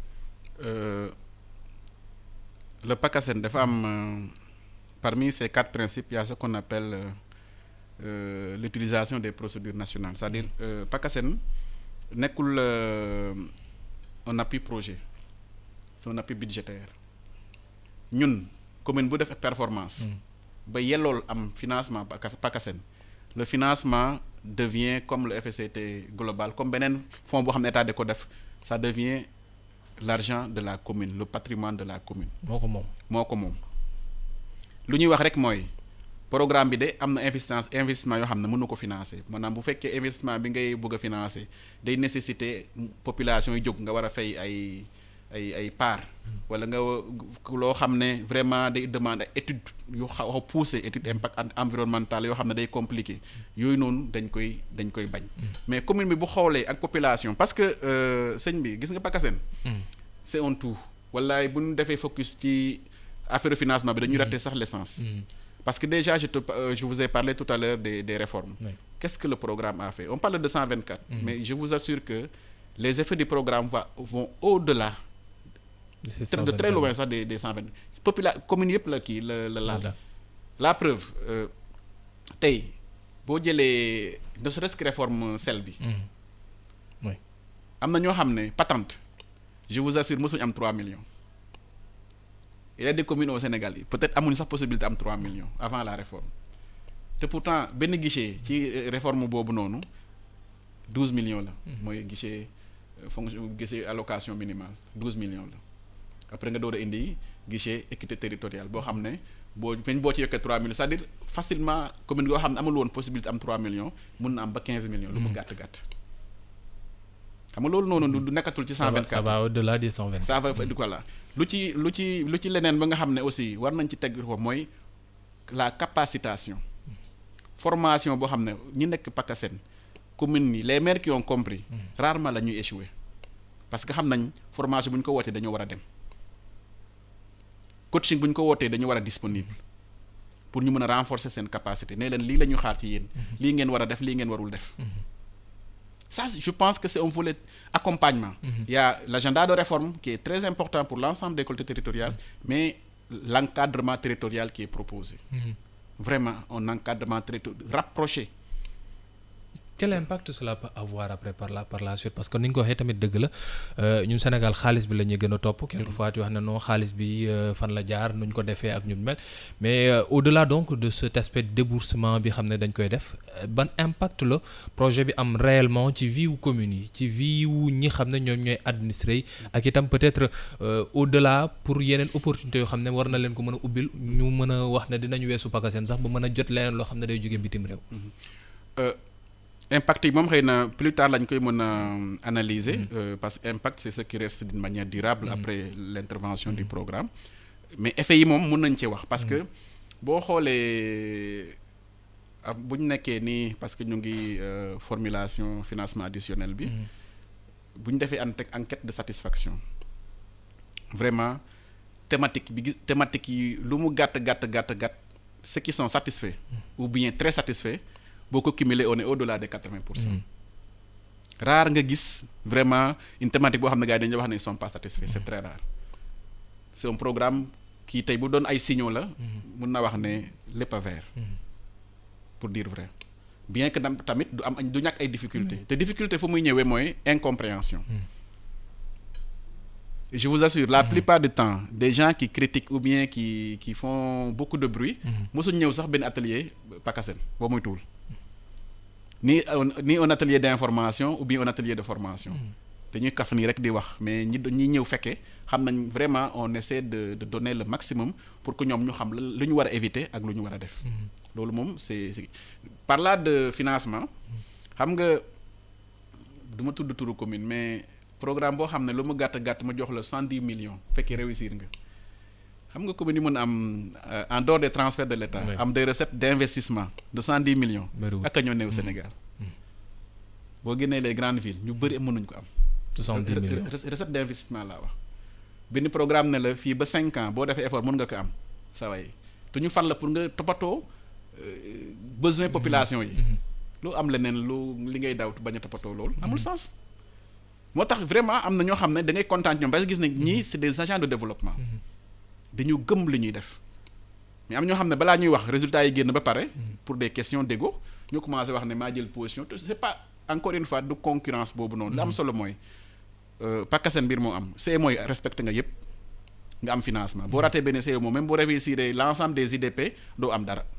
le PACASEN dafa am parmi ces quatre principes il y a ce qu'on appelle euh, l'utilisation des procédures nationales c'est-à-dire euh, PACASEN nekkul un appui projet c'est un appui budgétaire ñun commune bu def performance ba yellool am financement PACASEN le financement devient comme le FSCT global comme beneen fonds boo xam ne état da ko def ça devient l'argent de la commune le patrimoine de la commune moo ko moom moo ko moom lu ñuy wax rek mooy programme bi de am na investissement investissement yoo xam ne mën na ko financer maanaam bu fekkee investissement bi ngay bëgg a financer day nécessiter population yi jóg nga war a fay ay ay ay part wala nga loo xam ne vraiment day demande ay étude yu xaw a poussé étude impact environnemental yoo xam ne day compliqué yooyu noonu dañ koy dañ koy bañ mais commune bi bu xoolee ak population parce que sëñ bi gis nga PACASEN c'est un tout wallaay bu ñu defee focus ci affaire financement bi dañuy rater sax l'essence parce que déjà je te je vous ai parlé tout à l'heure des des réformes Oui. qu'est-ce que le programme a fait on parle de 124 mais je vous assure que les effets du programme va vont au-delà C'est de ça, très vraiment. loin sax des des 120 popula commune yëpp la kii la la laal Voilà. la preuve euh, tey boo jëlee ne serait-ce que réforme sel bi Mhm. Oui. am na ñoo xam ne patente je vous assure mosuñu am 3 millions il y a des communes au Sénégal yi peut-être amuñu sax possibilité am 3 millions avant la réforme te pourtant benn guichet ci euh, réforme boobu noonu 12 millions la. mooy guichet euh, fonction guichet allocation minimale 12 millions la après nga door a indi guichet équité territoriale boo xam ne boo même boo ci yokkee 3 millions c'est-à-dire facilement commune yoo xam ne amul woon possibilité am 3 millions mun na am ba 15 millions. lu mu gàtt gàtt. xam nga loolu noonu du du nekkatul ci Ça va, 124. ça va au-delà des 124. ça va di ko la lu ci lu ci lu ci leneen ba nga xam ne aussi war nañ ci teg ko mooy la capacitation formation boo xam ne ñi nekk PACASEN commune yi les maires qui ont compris rarement la ñuy échouer parce que xam nañ formation bu ñu ko wootee dañoo war a dem coaching bu ñu ko wootee dañoo war a disponible pour ñu mën a renforcer seen capacité ne leen lii la ñu xaar ci yéen lii ngeen war a def lii ngeen warul def ça je pense que c'est un volet accompagnement il y a l'agenda de réforme qui est très important pour l'ensemble des collectivités territoriales mais l'encadrement territorial qui est proposé Mhm. vraiment un encadrement territorial rapproché quel impact cela peut avoir après par la par la suite parce que ni nga ko waxee tamit dëgg la ñun Sénégal xaalis bi la ñuy gën a topp quelquefois tu wax ne non xaalis bi fan la jaar nuñ ko defee ak ñun mel mais au-delà donc de cet aspect déboursement bi xam ne dañ koy def ban impact la projet bi am réellement ci vie wu communes yi ci vie wu ñi xam ne ñoom ñooy administré yi ak itam peut-être au-delà pour yeneen opportunités yoo xam ne war na leen ko mën a ubbil ñu mën a wax ne dinañu weesu pakaseen sax ba mën a jot leneen loo xam ne day jóge bitim réew impact yi moom xëy na plus tard lañ koy mën a analyser parce que impact c'est ce qui reste d'une manière durable après l'intervention du programme mais effet yi moom mën nañ ci wax parce que boo xoolee bu ñu nekkee nii parce que ñu ngi formulation financement additionnel bi bu ñu defee enquête de satisfaction vraiment thématique bi thématique yi lu mu gàtt gàtt gàtt gàtt ceux qui sont satisfaits ou bien très satisfaits boo ko cumuler on est au-delà de quatre-vingts pour cent rare nga gis vraiment une thématique boo xam ne gars yi dañuy wax ne ils sont pas satisfaits c'est très rare c'est un programme qui tey bu doon ay signaux la mun na wax ne lépp a vert pour dire vrai bien que tamit du am du ñàkk ay difficultés te difficulté fu muy ñëwee mooy incompréhension je vous assure la plupart du temps des gens qui critiquent ou bien qui qui font beaucoup de bruit mosuñ ñëw sax benn atelier PACASEN boo muy tuul ni ni un atelier d'information ou bien un atelier de formation dañuy kaf nii rek di wax mais ñi ñi ñëw fekkee xam nañ vraiment on essaie de de donner le maximum pour que ñoom ñu xam lu ñu war a éviter ak lu ñu war a def loolu moom c'est par là de financement xam nga du ma tudd turu commune mais programme boo xam ne lu mu gàtt gàtt ma jox la cent dix millions fekkee réussir nga xam nga commune yi mën am en dehors des transferts de l'État am des recettes d'investissement de cent dix millions ak a ñoo néew Sénégal boo génnee les grandes villes ñu bëri mënuñ ko am soixante-dix millions recette d'investissement laa wax benn programme ne la fii ba cinq ans boo defee effort mën nga ko am sa way te ñu fan la pour nga toppatoo besoin population yi lu am leneen lu li ngay daw bañ a toppatoo loolu amul sens moo tax vraiment am na ñoo xam ne da ngay kontaan ñoom parce que gis ne ñii c'est des agents de développement dañu gëm li ñuy def mais am ñoo xam ne balaa ñuy wax résultats yi génn ba pare pour des questions d'ego ñu commencé wax ne maa jël position te c'est pas encore une fois du concurrence boobu noonu li am solo mooy PACASEN mbir moo am c'est mooy respecté nga yépp nga am financement boo ratee benn CE moom même boo réussir l'ensemble des IDP doo am dara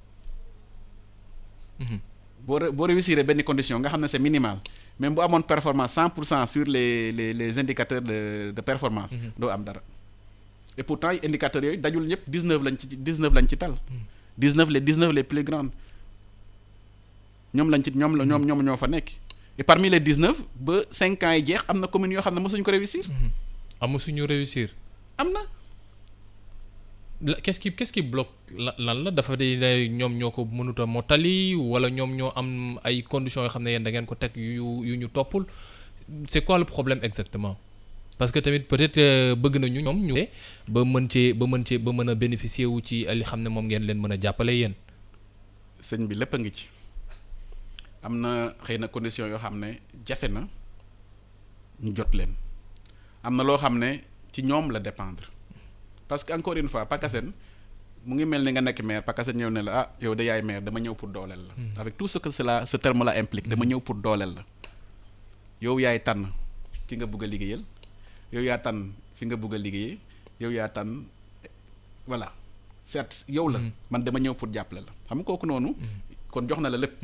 boo boo réussir benn condition nga xam ne c'est minimal même bu amoon performance cent pour cent sur les les les indicateurs de de performance doo am dara et pourtant indicateurs yooyu dajul ñëpp dix-neuf lañ ci dix-neuf lañ ci tal dix-neuf les dix-neuf les plus grandes ñoom lañ ci ñoom la ñoom ñoom ñoo fa nekk et parmi les dix-neuf ba cinq ans yi jeex am na communes yoo xam ne mosuñu ko réussir amu suñu réussir am na qu'est-ce qui qu'est-ce qui bloque lan la dafa di ñoom ñoo ko mënut a mottali wala ñoom ñoo am ay conditions yoo xam ne yéen da ngeen ko teg yu yu ñu toppul c'est quoi le problème exactement parce que tamit peut-être bëgg nañu ñoom ñu ba mën cee ba mën cee ba mën a bénéficier wu ci li xam ne moom ngeen leen mën a jàppale yéen sëñ bi lépp a ngi ci am na xëy na conditions yoo xam ne jafe na ñu jot leen am na loo xam ne ci ñoom la dépendre parce que encore une fois PACASEN mu ngi mel ni nga nekk maire PACASEN ñëw ne la ah yow de yaay maire dama ñëw pour dooleel la avec tout ce que cela ce terme là implique dama ñëw pour dooleel la yow yaay tànn ki nga bëgg a liggéeyal yow yaa tànn fi nga bëgg a liggéeyee yow yaa tànn voilà certes yow la man dama ñëw pour jàppale la xam nga kooku noonu kon jox na la lépp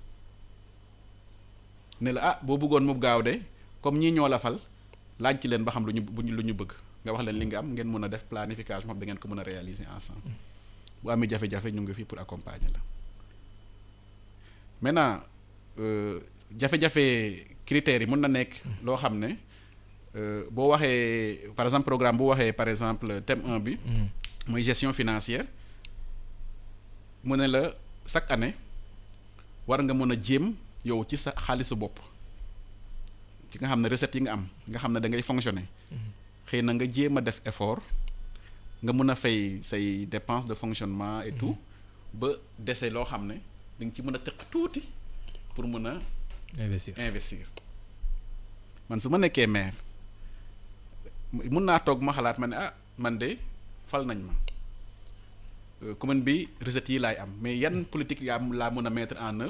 ne la ah boo bëggoon mu gaaw de comme ñii ñoo la fal laaj ci leen ba xam lu ñu lu ñu bëgg nga wax leen li nga am ngeen mën a def planification moom da ngeen ko mën a réaliser ensemble bu amee jafe-jafe ñu ngi fii pour accompagner la maintenant jafe-jafe critères yi mën na nekk loo xam ne boo waxee par exemple programme bu waxee par exemple thème 1 bi mooy gestion financière mu ne la chaque année war nga mën a jéem yow ci sa xaalisu bopp ci nga xam ne recettes yi nga am nga xam ne da ngay fonctionner xëy na nga jéem a def effort nga mën a fay say dépenses de fonctionnement et tout ba dese loo xam ne da nga ci mën a tëq tuuti pour mën a investir investir man su ma nekkee maire mun naa toog ma xalaat ma ne ah man de fal nañ ma commune bi recettes yi laay am mais yan politique yaa laa mën a mettre en œuvre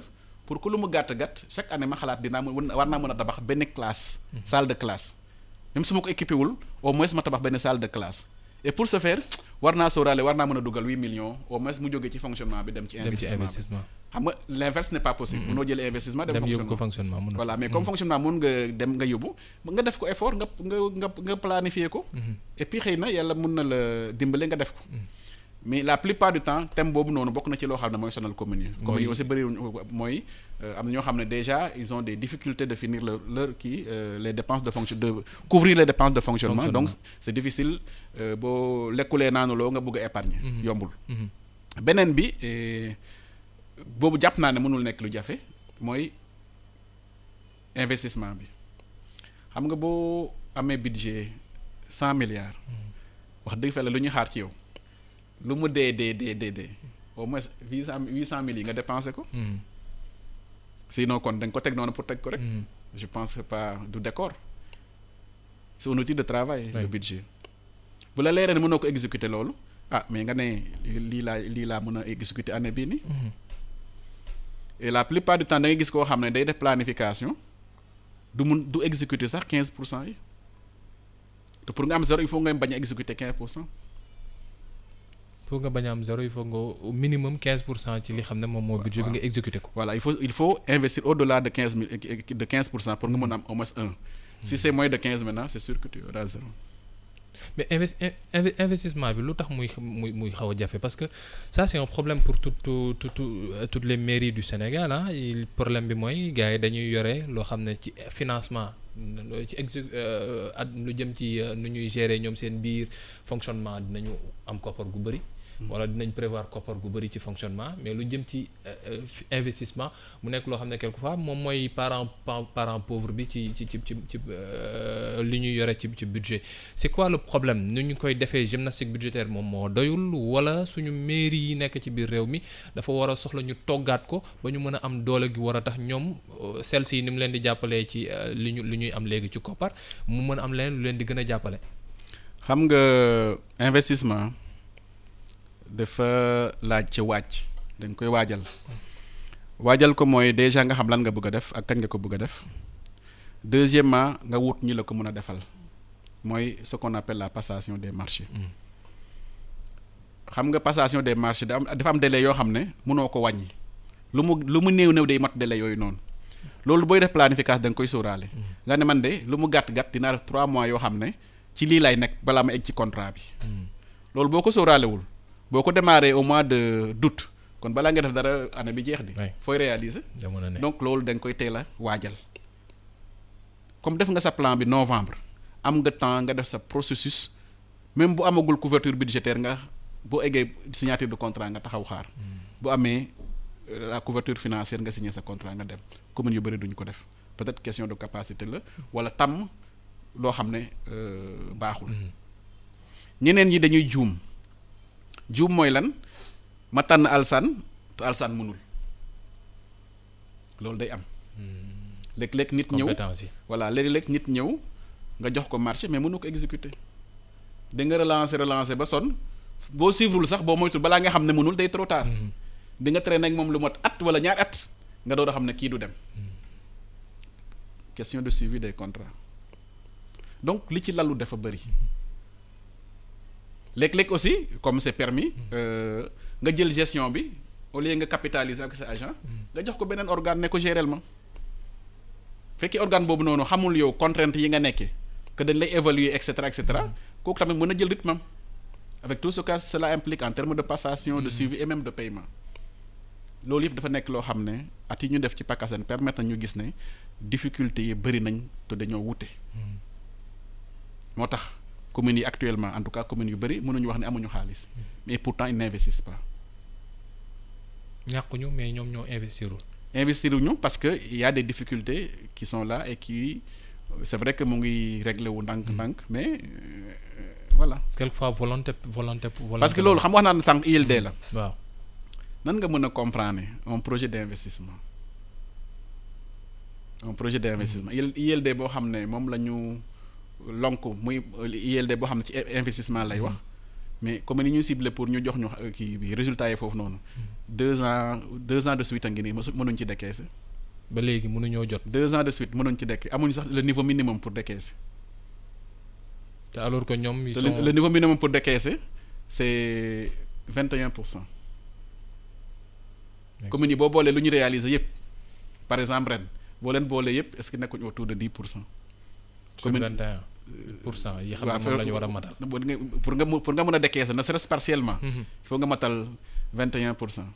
pour que lu mu gàtt gàtt chaque année ma xalaat dinaa mën war naa mën a tabax benn classe. salle de classe même su ma ko équipé wul au moins ma tabax benn salle de classe et pour ce faire war naa sóoraale war naa mën a dugal huit millions au moins mu jógee ci fonctionnement bi dem ci. dem ci investissement bi investissement. xam nga l'inverse n'est pas possible. mënoo jëlee investissement dem dem yóbbu ko fonctionnement. fonctionnement mun na. voilà mais comme fonctionnement mun nga dem nga yóbbu nga def ko effort nga nga nga nga planifier ko. et puis xëy na yàlla mun na la dimbale nga def ko. mais la plupart du temps thème boobu noonu bokk na ci loo xam ne mooy sonal communes yi. communes yi aussi bëri mooy am na ñoo xam ne déjà ils ont des difficultés de finir leur leur kii euh, les dépenses de fonction de couvrir les dépenses de fonctionnement. donc Fonctionnement. c'est difficile euh, boo lekkulee naanuloo nga bëgg a épargner. yombul. Mhm. beneen bi eh, boobu jàpp naa ne mënul nekk lu jafe mooy investissement bi xam nga boo amee budget cent milliards wax dëgg fa la lu ñu xaar ci yow lu mu dee dee dee dee dee au moins huit cent huit cent mille yi nga dépensé ko Mhm. sinon kon da nga ko teg noonu pour teg ko rek Mhm. je pense que pas du décor c'est un outil de travail Oui. le budget bu la leeree ne mënoo ko exécuter loolu ah mais nga ne lii laa lii laa mën a exécuter année bii nii Mhm. et la plupart du temps da ngay gis koo xam ne day def planification du mun du exécuter sax quinze pour cent yi te pour nga am zéro il faut nga bañ a exécuter quinze pour cent pour nga bañ a am zéro il faut nga au minimum 15 pour cent ci li xam ne moom moo budget bi nga exécuté ko. voilà il faut il faut investir au-delà de quinze mille de quinze pour cent pour nga mën a am au moins un si c'est moins de quinze maintenant c'est sûr que tu auras zéro mais invest in- inve- investissement bi lu tax muy muy muy xaw a jafe parce que ça c'est un problème pour tout tout tout tout- euh, toutes les mairies du Sénégal ah il problème bi mooy gars yi dañuy yore loo xam ne ci financement euh, ci exé euh, ad lu jëm ci euh, nu ñuy gérer ñoom seen biir fonctionnement dinañu am koppar gu bëri. wala dinañ prévoir koppar gu bëri ci fonctionnement mais lu jëm ci euh, euh, fi- investissement mu nekk loo xam ne quelquefois moom mooy parent pa- parent pauvre bi ci ci ci ci ci euh, li ñuy yore ci ci budget c'est quoi le problème nu ñu koy defee gymnastique budgétaire moom moo doyul wala suñu mairie yi nekk ci biir réew mi dafa war a soxla ñu toggaat ko ba ñu mën a am doole gi war a tax ñoom euh, celles yi ni mu leen di jàppalee ci euh, li ñu li ñuy am léegi ci koppar mu mën a am leneen lu leen di gën a jàppale. xam nga investissement dafa laaj ci wàcc dañ koy waajal waajal ko mooy déjà nga xam lan nga bëgg a def ak kañ nga ko bëgg a def deuxièmement nga wut ñi la ko mën a defal mooy ce qu'on appelle la passation des marchés Mm. xam nga passation des marchés da am dafa am délai yoo xam ne mënoo ko wàññi lu mu lu mu néew néew day mat délai yooyu noonu loolu booy def planification da nga koy sóoraale nga ne man de lu mu gàtt gàtt dinaa def trois mois yoo xam ne ci lii lay nekk balaa ma egg ci contrat bi loolu boo ko sóoraalewul boo ko démarré au mois de d'août kon balaa nga def dara année bi jeex di Ouais. fooy réaliser jamono ne donc loolu da nga koy teel a waajal comme def nga sa plan bi novembre am nga temps nga def sa processus même bu amagul couverture budgétaire nga boo eggee signature de contrat nga taxaw xaar bu amee euh, la couverture financière nga signé sa contrat nga dem communes yu bëri duñ ko def peut-être question de capacité la wala tàmm loo xam ne euh, baaxul ñeneen ñi dañuy juum juum mooy lan ma tànn alsan te alsan mënul loolu day am léeg-léeg nit ñëw compétence yi. voilà léeg-léeg nit ñëw nga jox ko marché mais mënu ko exécuter da nga relancer relancer ba sonn boo suivrul sax boo moytul balaa nga xam ne mënul day trop tard di nga traîner ak moom lu mot at wala ñaar at nga door a xam ne kii du dem question de suivi des contrats donc li ci lalu dafa bëri léeg-léeg aussi comme c'est permis euh, nga jël gestion bi au lieu nga capitaliser ak sa agent nga jox ko beneen organe ne ko gérer ma fekkee organe boobu noonu xamul yow contrainte yi nga nekkee que dañ lay évaluer et cetera et cetera kooku tamit mën a jël rythme am avec tout ce que cela implique en termes de passation de suivi et même de paiement loolu yëpp dafa nekk loo xam ne at yi ñu def ci PACASEN permettre na ñu gis ne difficultés yi bëri nañ te dañoo wute moo tax communes yi actuellement en tout cas communes yu bëri mënuñu wax ne amuñu xaalis mais pourtant ils n'investissent pas ñàkkuñu mais ñoom ñoo investirul. investir ñu parce que il y a des difficultés qui sont là et qui c'est vrai que mu ngi réglé wu ndànk-ndànk mais euh, voilà quelquefois volonté volonté volonté. parce que loolu xam nga wax naa ne sànq ILD la waaw nan nga mën a comprendre un projet d'investissement un projet d'investissement IL ILD boo xam ne moom la ñu lonk muy ILD boo xam ne ci investissement lay wax mais comme ni ñu ciblé pour ñu jox ñu kii bi résultat yi foofu noonu deux ans deux ans de suite a ngi nii mosu mënuñ ci décaisser ba léegi mënuñoo jot deux ans de suite mënuñ ci dekk amuñu sax le niveau minimum pour décaisser te alors que ñoom ils te sont le, le niveau minimum pour décaisser c'est vingt et un pour cent D'accord. communes yi boo boolee lu ñu réaliser yëpp par exemple ren boo leen boolee yëpp est-ce que nekkuñ autour de dix pour cent sur commune- 21 pour cent yi xam waaw ne moom la ñu war a matal pour nga pour nga mu- pour nga mën a décaisser ne serait-ce partiellement Mhm. il faut nga matal vingt et un pour cent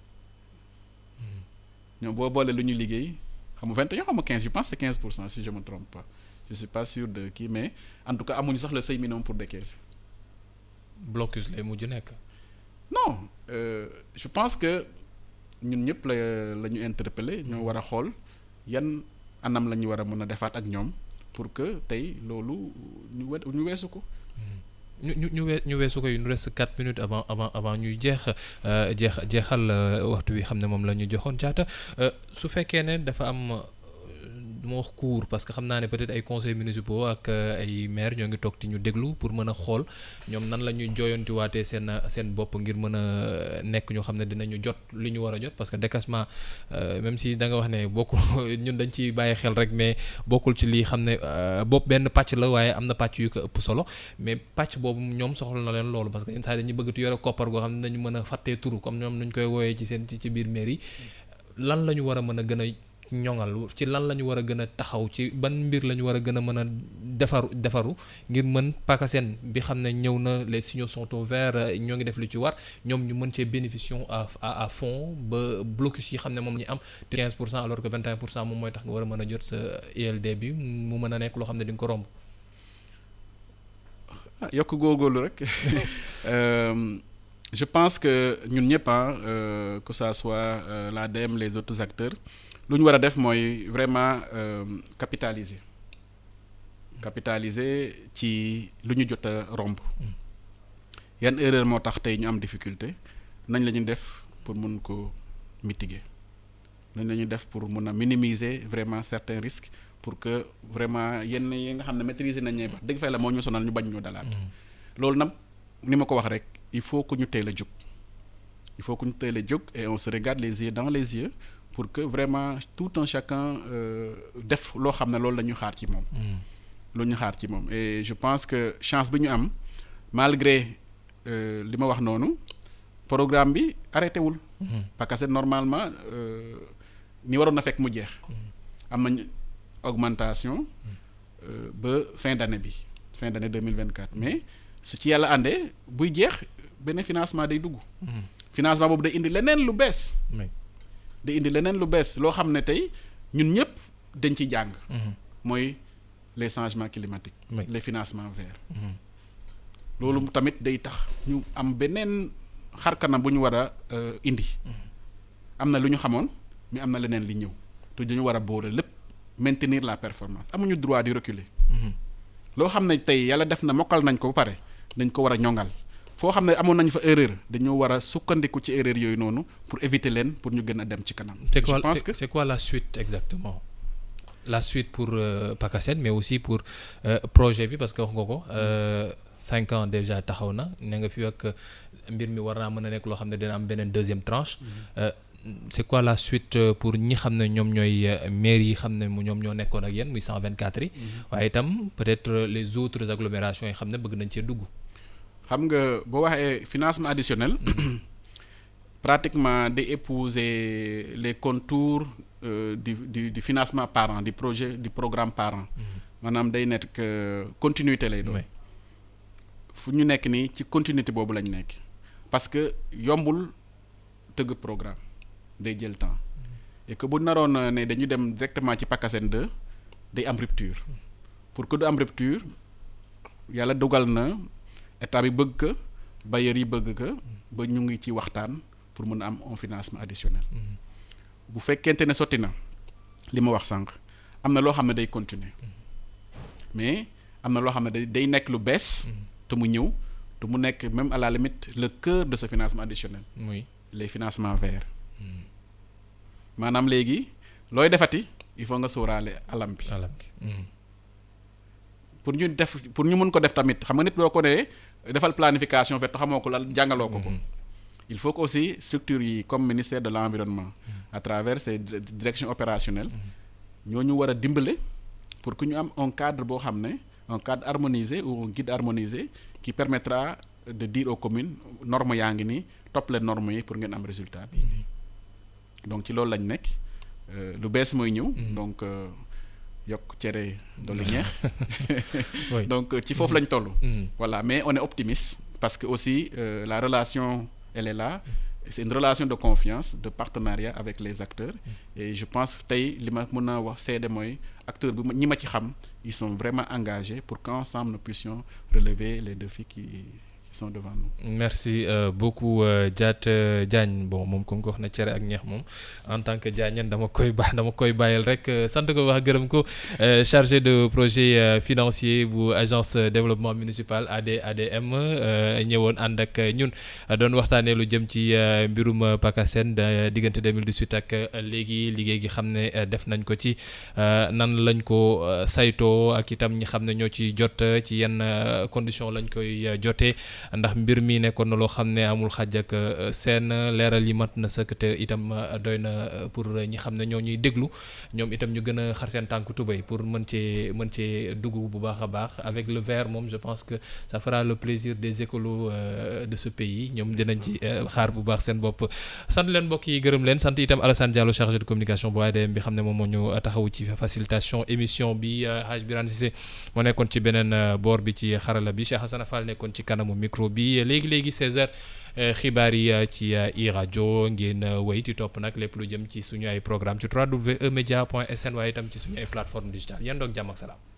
ñoom boo boolee lu ñu liggéey xam nga vingt et un xam nga quinze je pense c'est quinze pour cent si je me trompe pas je suis pas sûr de kii mais en tout cas amuñu sax le seuil minimum pour décaisser blocus lay mujj nekk non euh, je pense que ñun ñëpp la la ñu interpeller ñoo war a xool yan anam la ñu war a mën a defaat ak ñoom pour que tey loolu ñu we ñu weesu ko. ñu ñu ñu wee ñu weesu ko yu ñu reste quatre minutes avant avant avant ñuy jeex euh, jeex jeexal euh, waxtu wi xam ne moom la ñu joxoon jaata euh, su fekkee ne dafa am euh, du ma wax cours parce que xam naa ne peut-être ay conseils municipaux ak euh, ay maires ñoo ngi toog ti ñu déglu pour mën a xool ñoom nan la ñuy jooyantiwaatee seen seen bopp ngir mën a nekk ñoo xam ne dinañu jot li ñu war a jot parce que décaissement euh, même si da nga wax ne bokkul ñun dañ ci bàyyi xel rek mais bokkul ci lii xam ne euh, bopp benn pàcc la waaye am na pàcc yu ko ëpp solo mais pàcc boobu ñoom soxla na leen loolu parce que yenn saa yi dañuy bëgg ti yore koppar goo xam ne dañu mën a fàttee turu comme ñoom nuñ koy wooyee ci seen ci ci biir mairie lan la ñu war a mën a gën a ñoŋal ci lan la ñu war a gën a taxaw ci ban mbir la ñu war a gën a mën a defaru defaru ngir mën PACASEN bi xam ne ñëw na les signaux sont au vert ñoo ngi def li ci war ñoom ñu mën cee bénéficier à à à fond ba blocus yi xam ne moom ñu am te 15 pour cent alors que 21 pour cent moom mooy tax nga war a mën a jot sa ILD bi mu mën a nekk loo xam ne di nga ko romb. ah yokk góorgóorlu rek Euh, je pense que ñun ñëpp ah euh, que ça soit euh, l'ADEME les autres acteurs lu ñu war a def mooy vraiment euh, capitaliser capitaliser ci lu ñu jot a romb yan erreur moo tax tey ñu am difficulté nañ la ñu def pour mun ko mitiguer nañ la ñu def pour mun a minimiser vraiment certains risques pour que vraiment yenn yi nga xam ne maîtriser nañ ne wax dëgg fa la moo ñu sonal ñu bañ ñu dalaat loolu nag ni ma ko wax rek il faut que ñu teel a jóg il faut que ñu teel a jóg et on se regarde les yeux dans les yeux pour que vraiment tout un chacun euh, def loo xam ne loolu la ñu xaar ci moom loolu ñu xaar ci moom et je pense que chance bi ñu am malgré euh, li ma wax noonu programme bi arrêté wul parce que normalement euh, ni waroon na fekk mu jeex am nañ augmentation euh, ba fin d'année bi fin d'année 2024 mais su ci yàlla àndee buy jeex benn financement day dugg financement boobu day indi leneen lu bees Oui. day indi leneen lu bees loo xam ne tey ñun ñëpp dañ ci jàng mooy les changements climatiques Oui. les financements verts loolu tamit day tax ñu am beneen xarkanam bu ñu war a euh, indi am na lu ñu xamoon mais am na leneen li ñëw te dañu war a boole lépp maintenir la performance amuñu droit di reculer loo xam ne tey yàlla def na mokkal nañ ko ba pare dañ ko war a ñoŋal foo xam ne amoon nañ fa erreur dañoo war a sukkandiku ci erreur yooyu noonu pour éviter leen pour ñu gën a dem ci kanam. c'est je quoi pense c'est- que c'est quoi la suite exactement la suite pour euh, PACASEN mais aussi pour euh, projet bi parce que wax nga ko euh, cinq ans déjà taxaw na ne nga fi ak mbir mi war naa mën a nekk loo xam ne dina am beneen deuxième tranche Euh, c'est quoi la suite euh, pour ñi xam ne ñoom ñooy euh, maires yi xam ne mu ñoom ñoo nekkoon ak yéen muy 124 yi waaye itam peut-être euh, les autres agglomérations yi xam ne bëgg nañ cee dugg xam nga boo waxee financement additionnel pratiquement day épouser les contours euh, du, du du financement par an du projet du programme par an maanaam day nekk euh, continuité lay doon. Oui. fu ñu nekk nii ci continuité boobu lañ nekk parce que yombul tëgg programme day jël temps et que bu naroon euh, ne dañu dem directement ci PACASEN 2 day am rupture pour que du am rupture yàlla dogal na état bi bëgg ko bailleurs yi bëgg ko ba ñu ngi ci waxtaan pour mën a am un financement additionnel bu fekkente ne sotti na li ma wax sànq am na loo xam ne day continuer mais am na loo xam ne day day nekk lu bees te mu ñëw te mu nekk même à la limite le cœur de ce financement additionnel muy les financements verts maanaam léegi looy defati il faut nga sóoraale alam bi alam gi pour ñu def pour ñu mën ko def tamit xam nga nit doo ko ne defal planification fekk xamoo ko lan jàngaloo ko ko il faut que aussi structures yi comme ministère de l'environnement à travers ses directions opérationnelles ñooñu war a dimbale pour que ñu am un cadre boo xam ne un cadre harmonisé ou un guide harmonisé qui permettra de dire aux communes normes yaa ngi nii topp leen normes yi pour ngeen am résultat bi donc ci loolu lañ nekk lu bees mooy ñëw donc yokk cere dolli ñeex donc ci foofu lañ toll voilà mais on est optimiste parce que aussi euh, la relation elle est là c'est une relation de confiance de partenariat avec les acteurs et je pense que tey li ma mën a wax seede mooy acteurs bi ñi ma ci xam ils sont vraiment engagés pour qu'ensemble nous puissions relever les défis qui qui sont devant nous. merci euh, beaucoup Diat euh, Diagne bon moom comme ko wax na cere ak ñeex moom en tant que Diagne dama koy ba dama koy bàyyil rek sant ko wax gërëm ko chargé de projet financier bu agence développement municipal AD ADM ñëwoon ànd ak ñun doon waxtaanee lu jëm ci mbirum PACASEN diggante 2018 ak léegi liggéey gi xam ne def nañ ko ci nan lañ ko saytoo ak itam ñi xam ne ñoo ci jot ci yenn condition lañ koy jotee. ndax mbir mi nekkoon na loo xam ne amul xaj ak seen leeral yi mat na sëkk te itam doy na pour ñi xam ne ñoo ñuy déglu ñoom itam ñu gën a xar seen tànk tubéy pour mën cee mën cee dugg bu baax a baax avec le vert moom je pense que ça fera le plaisir des écolos de ce pays ñoom dinañ ci xaar bu baax seen bopp. sant leen mbokk yi gërëm leen sant itam Alassane Diallo chargé de communication bu ADM bi xam ne moom moo ñu taxawu ci facilitation émission bi Hadj Birane Cissé moo nekkoon ci beneen boor bi ci xarala bi Cheikh Hassana Fall nekkoon ci kanamu micro bi léegi léegi 16h xibaar yi ci i rajo ngeen wéy di topp nag lépp lu jëm ci suñu ay programme ci www.emedia.sn waaye itam ci suñu ay plateforme digitale yéen doog jàmm ak salaam